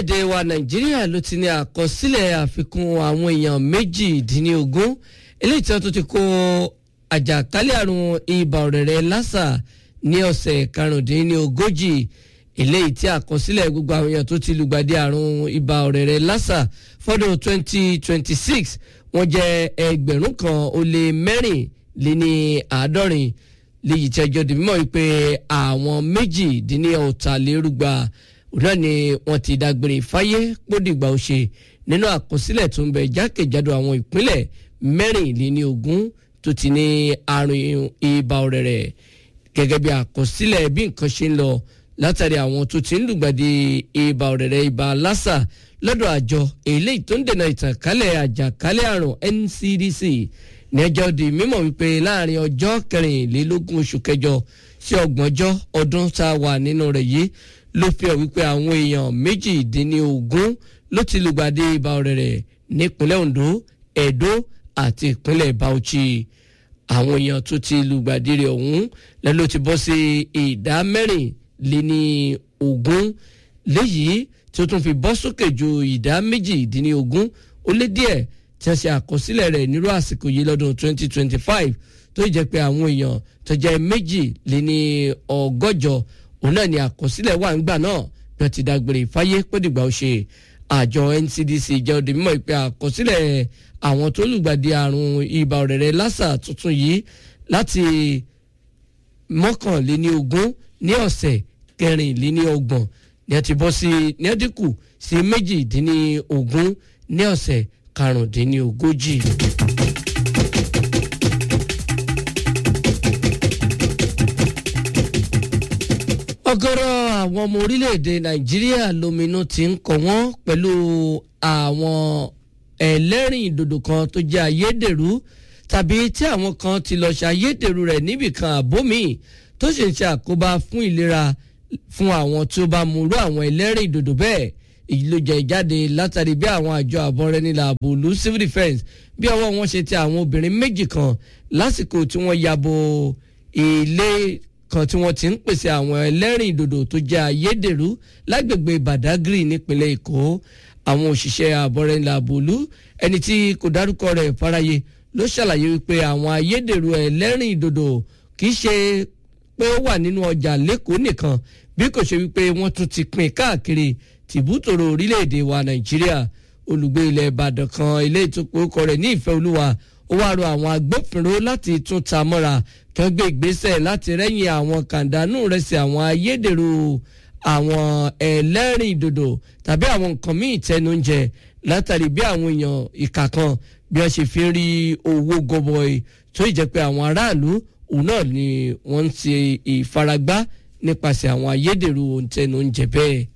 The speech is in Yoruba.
orílẹ̀-èdè wa nàìjíríà ló ti ní àkọsílẹ̀ àfikún àwọn èèyàn méjìdínlógún eléyìí tí wọ́n tún ti kó àjàkálẹ̀ àrùn ibà ọ̀rẹ̀rẹ̀ lásà ní ọ̀sẹ̀ karùndínlógójì eléyìí tí àkọsílẹ̀ gbogbo àwọn èèyàn tó ti lùgbàdì àrùn ibà ọ̀rẹ̀rẹ̀ lásà fọ́dún 2026 wọ́n jẹ́ ẹgbẹ̀rún kan ó lé mẹ́rìnléní àádọ́rin léyìí tí ẹjọ́ di mímọ́ wípé àwọn méjìdínlọ́tàlérúgba náà ni wọ́n ti dágbére fáyé pódìgbà òṣè nínú àkọsílẹ̀ tó ń bẹ jákèjádò àwọn ìpínlẹ̀ mẹ́rìnléníogún tó ti ní àrùn ibà ọ̀rẹ̀rẹ̀ gẹ́gẹ́ bí àkọsílẹ̀ bí nǹkan ṣe ń lọ látàrí àwọn tó ti ń lùgbàdì ibà ọ̀rẹ̀rẹ̀ ibà lásà lọ́dọ̀ àjọ eléyìí tó ń dènà ìtànkálẹ̀ àjàkálẹ̀ àrùn NCDC ní ẹjọ́ di mímọ̀ wípé láàrin ọjọ́ kẹrìnlélógún oṣù kẹjọ sí ọgbọ̀njọ́ ọdún tá a wà nínú rẹ̀ yìí ló fi hàn wípé àwọn èèyàn méjìdínlógún ló ti lùgbàdì ibà ọ̀rẹ̀rẹ̀ nípínlẹ̀ Ondo Edo àti ìpínlẹ̀ Bauchi àwọn èèyàn tó ti lùgbàdì rẹ̀ ọ̀hún lẹ́nu ti bọ́ sí ìdá mẹ́rìnléní ogún léyìí tí ó tún fi bọ́ sókè ju ìdá méjìdínlógún ó lé díẹ̀ tí a ṣe àkọsílẹ̀ rẹ̀ nírú àsìkò yìí lọ́dún 2025 tó jẹ́ pé àwọn èèyàn tó jẹ́ méjì lé ní ọgọ́jọ òun náà ni àkọsílẹ̀ wà ńgbà náà bí wọ́n ti dágbére fáyé pẹ́dìgbà ó ṣe àjọ NCDC jẹ́ òde mímọ́ ìpè àkọsílẹ̀ àwọn tó lùgbàdì àrùn ibà ọ̀rẹ̀rẹ̀ lásà tuntun yìí láti mọ́kànléní ogún ní ọ̀sẹ̀ kẹrìnléní ọgbọ̀n ní ẹ ti bọ́ sí ní ẹ dínkù sí méjìdínní ogún ní ọ̀sẹ̀ karùndínlógójì. ọ̀gọ̀rọ̀ àwọn ọmọ orílẹ̀-èdè nàìjíríà lóminú ti ń kọ wọ́n pẹ̀lú àwọn ẹlẹ́rìn ìdòdò kan tó jẹ́ ayédèrú tàbí tí àwọn kan ti lọ ṣe ayédèrú rẹ̀ níbìkan àbómi tó sì ń ṣe àkóbá fún ìlera fún àwọn tí ó bá mú irú àwọn ẹlẹ́rìn ìdòdò bẹ́ẹ̀ èyí ló jẹ ìjáde látàrí bí àwọn àjọ àbọ̀rẹ́nilà àbòlú civil defence bí ọwọ́ wọn ṣe ti àwọn obìnrin méjì kan lásìkò tí wọ́n yabo ilé kan tí wọ́n ti ń pèsè àwọn ẹlẹ́rìn ìdòdò tó jẹ́ ayédèrú lágbègbè Badagry nípínlẹ̀ Èkó àwọn òṣìṣẹ́ àbọ̀rẹ́nilà àbòlú ẹni tí kò dárúkọ rẹ̀ fáráyé ló ṣàlàyé wípé àwọn ayédèrú ẹlẹ́rìn ìdòdò kì í ṣe pé ó wà nínú ọjà lẹ́kọ̀ọ́ nìkan bí kò ṣe wípé wọ́n tún ti pín káàkiri tìbútòrò orílẹ̀-èdè wa nàìjíríà olùgbé ilẹ̀ ìbàdàn kan ilé ìtòkòkò rẹ̀ ní ìfẹ́ olúwa ó wá rọ àwọn agbófinró láti tún ta mọ́ra kí wọ́n gbé ìgbésẹ̀ láti rẹ́yìn àwọn kàńdánù rẹ̀ sí àwọn ayédèrú àwọn ẹlẹ́rìn ìdòdò tàbí àwọn nǹkan míì tẹnu ń jẹ látàrí bí àwọn èèyàn ìkà kan bí wọ́n ṣe fi ń rí owó gọbọi tó ìjẹ́ pé àwọn aráàlú òun náà ni wọ́n ń ṣe ìfaragbá nípasẹ̀ àwọn ayédèrú ohun tẹnu ń jẹ bẹ́ẹ̀.